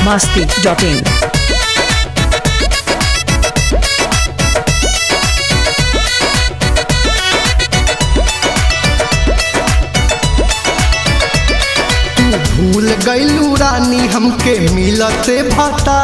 masti.in. भूल गईलू रानी हमके मिलते भता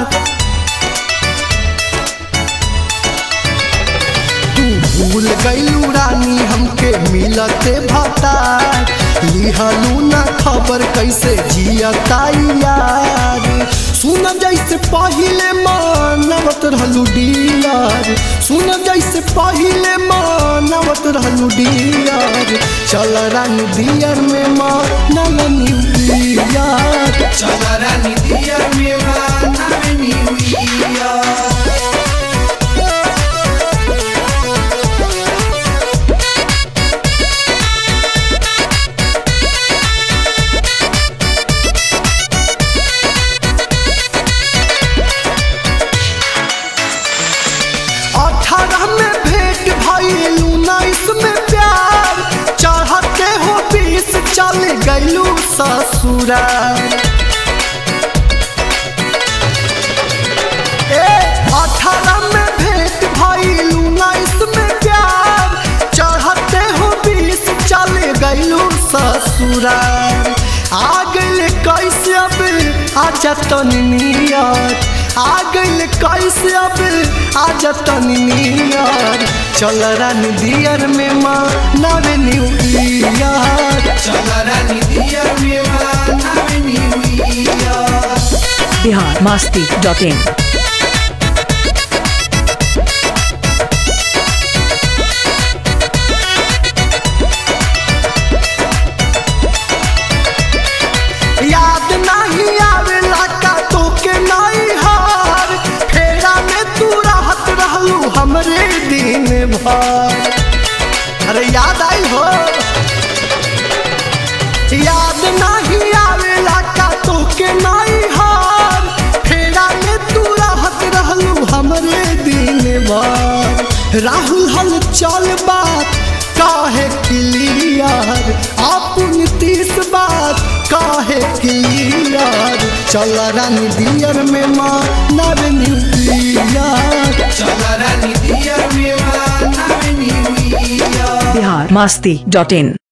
तू भूल गईलू रानी हमके मिलते भता लिहलू ना खबर कैसे जियता यार सुन जैसे पहिले मानवत रहलू डियार सुन जैसे पहिले मानवत रहलू डियार चल रानी दियर में मानल न्यूयार चल रानी दिया मेरा नाम न्यूया अठारह में भेंट भइल उन्नीस में प्यार चढ़ते हो बीस चल गईलू ससुराल ए अठारह में भेंट भइल उन्नीस में प्यार चढ़ते हो बीस चल गईलू ससुराल आ गइल कैसे अब आजा तनी नियर आ गइल कैसे अब आजा तनी नियर चल रानी दियर में माँ नवे न्यू ईयर चल रानी दिया मेरा नाम न्यूया Bihar masti.in. याद नहीं आवेला का तोके नहीं हार फेरा में तू रहत रहलू हमरे दिन भर अरे याद आई हो याद नहीं आवेला का तोके नहीं हार फेरा में तू रहत रहलू हमरे दिन भर राहुल हल चल बात काहे क्लियर अपन तीस बात काहे क्लियर चल रानी दियर में माँ नर न्यूक्लियर चल रानी दिया मेरा नाम न्यूया Bihar masti.in.